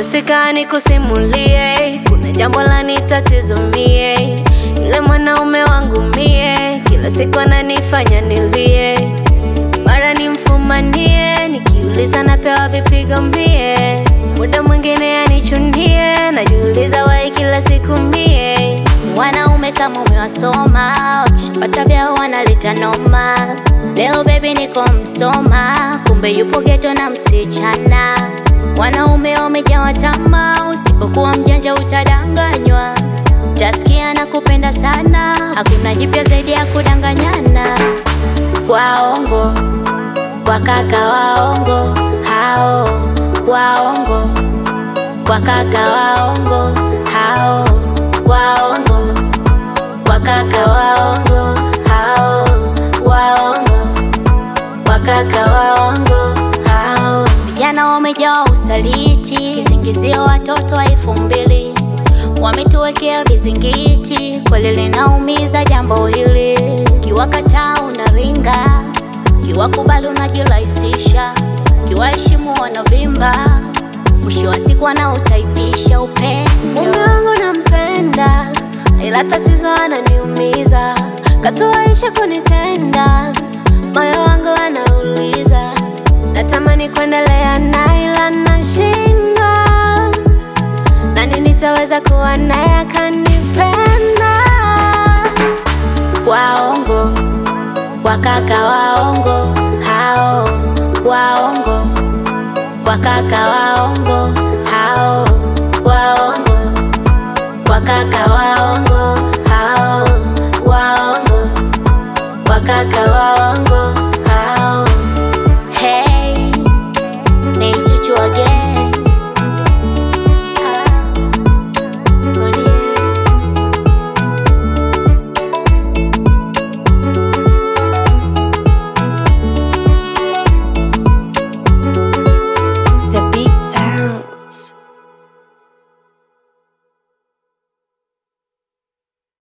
Sitoseka nikusimulie, kuna jambo la nitatizo mie. Yule mwanaume wangu mie, kila siku ananifanya nilie, mara nimfumanie, nikiuliza napewa vipigo mie, muda mwingine anichunie, najiuliza wai kila siku mie. Wanaume kama umewasoma, wakishapata vyao wanaleta noma. Leo baby niko Msoma, kumbe yupo geto na msichana. Wanaume wamejawa tamaa, usipokuwa mjanja utadanganywa. Utasikia na kupenda sana, hakuna jipya zaidi ya kudanganyana. Waongo, wakaka waongo, hao waongo, wakaka waongo, hao waongo, wakaka waongo, hao waongo, wakaka waongo, hao vijana wamejaa usaliti, kisingizio watoto wa elfu mbili wametuwekea vizingiti, kweli linaumiza jambo hili. Kiwakataa unaringa, kiwakubali unajirahisisha, kiwaheshimu wanavimba, mwisho wa siku wanautaifisha upendo. Mume wangu nampenda, ila tatizo ananiumiza, katuaisha kunitenda, moyo wangu anauliza, natamani kuendelea naye ila nashindwa, nani nitaweza kuwa naye akanipenda? Waongo, wakaka waongo, hao waongo, wakaka waongo, hao waongo, wakaka waongo, hao waongo, wakaka waongo.